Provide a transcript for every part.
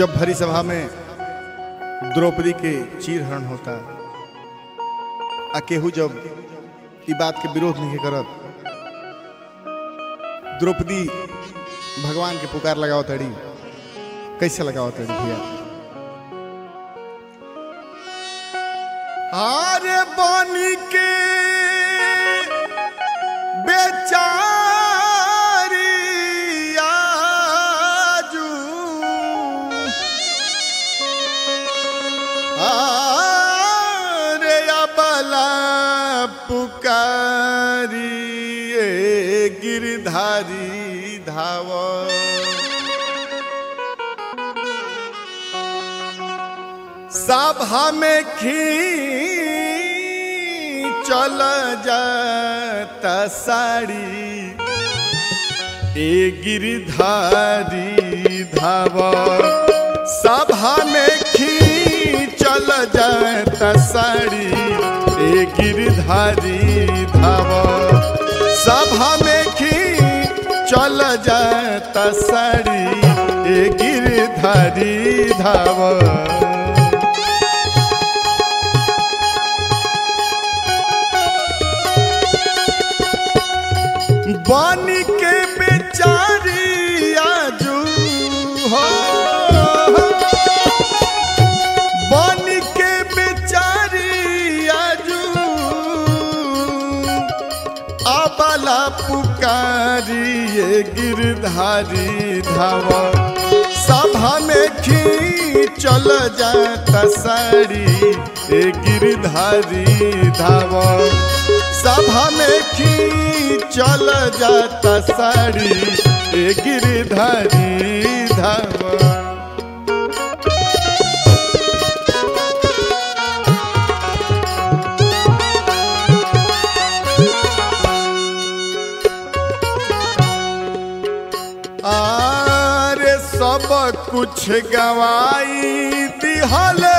जब भरी सभा में द्रौपदी के चीर हरण होता आ केहू जब ई बात के विरोध नहीं करत द्रौपदी भगवान के पुकार लगाओ तड़ी कैसे लगाओ तड़ी भैया आरे बनी के बेचारी आजू आरे अबला पुकारी ए गिरधारी धाव सभा में खी चल जाता साड़ी ए गिरधारी धाव सभा में खी चल जाता साड़ी ए गिरधारी धाव सभा में खी चल जाता साड़ी ए गिरधारी धाव बानी के बेचारी आजू हो बानी के बेचारी आजू आबाला पुकारी ये गिरधारी धावा सभा में खी चल जाता साड़ी ए गिरधारी धावा सभा में खी चल जाता साड़ी ए गिरधारी धावा आरे सब कुछ गवाई दिहले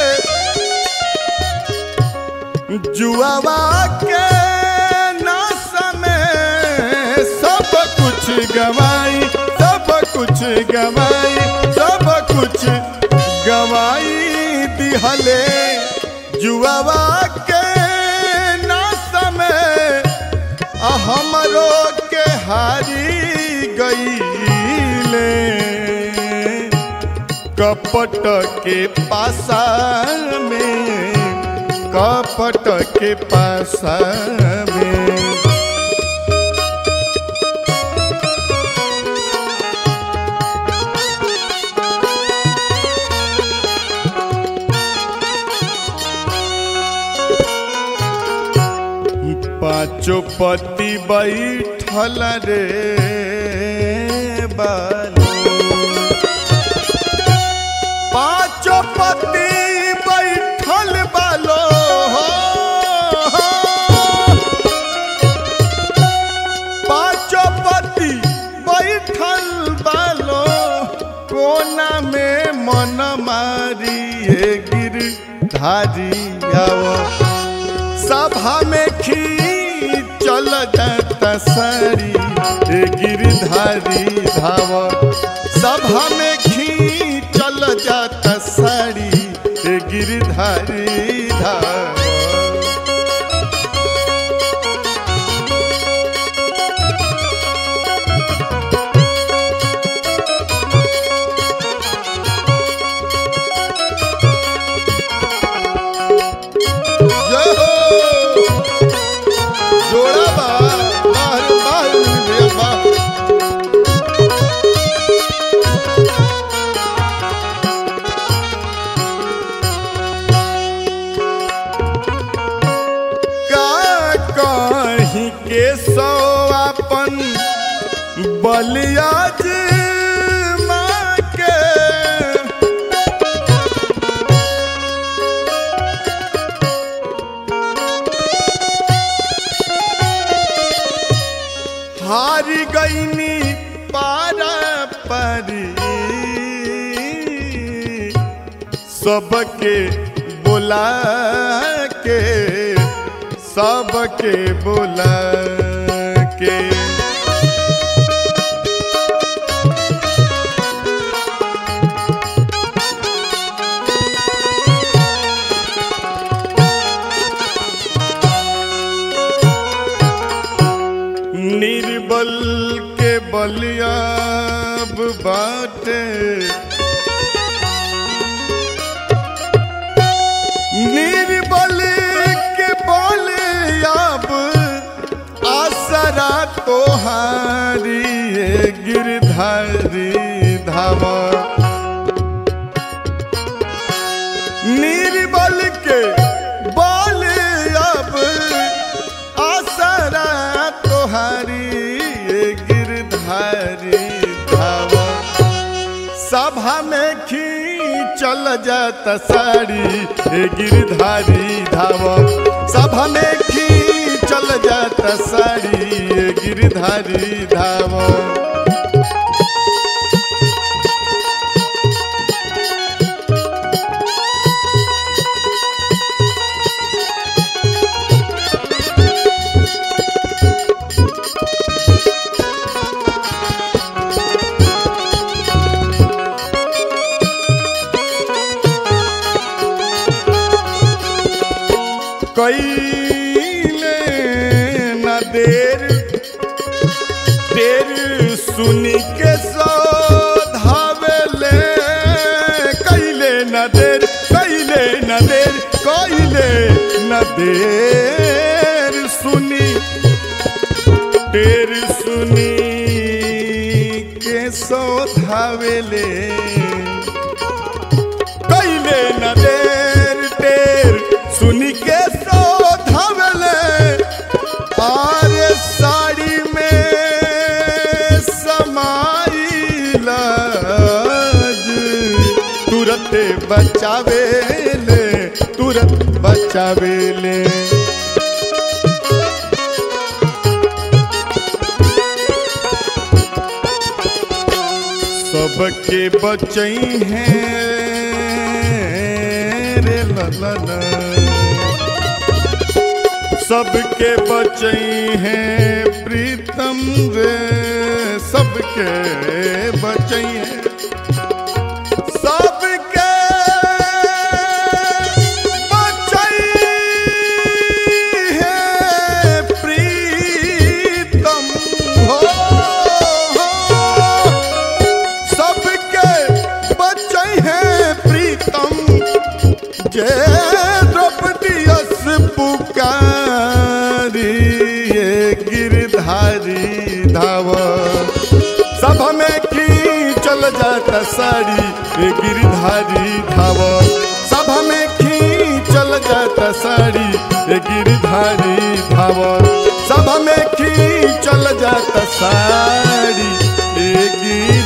जुआवा के नास में सब कुछ गवाई सब कुछ गवाई सब कुछ गवाई दिहले जुआवा के नास में आ हमरो के हारी गईले कपट के पासा में कपट के पासा में पाँचो पति बैठल रे बालो पाँचो पति बैठल बालो हो, हो। पाँचो पति बैठल बालो कोना में मन मारी हे गिर धारी आओ सभा में खी चल जाता साड़ी ए गिरधारी धाव सभा में खी चल जाता साड़ी ए गिरधारी धाव जय हो जोड़ा बा बाहर बाहर भैया बा का कहीं के सो अपन बलियाज माँ के हारी गईनी पारा परी सबके बुला के सबके बुला के निर्बल के बल अब आसरा तोहारी ये गिरधारी धावा सभा में खींचल जाता साड़ी ए गिरधारी धावा सभा में खींचल जाता साड़ी ए गिरधारी धावा कैले न देर देर सुनी के सो धावेले कैले न देर कैले न देर कैले न देर सुनी देर सुनी के सो धावेले कैले न देर टेर सुनी के सो धवले आरे साड़ी में समाइल तुरंत बचावेले तुरंत बचावेले सबके बचई हैं रे ललन सबके बचई हैं प्रीतम रे सबके बचई हैं सबके बचई हैं प्रीतम हो, हो सबके बच्चे हैं प्रीतम जय द्रौपदी अस पुकारी ये गिरधारी धाव सब में खींचल जाता साड़ी ये गिरधारी धाव सब में खींचल जाता साड़ी ये गिरधारी धाव सब में खींचल जाता साड़ी ये गिर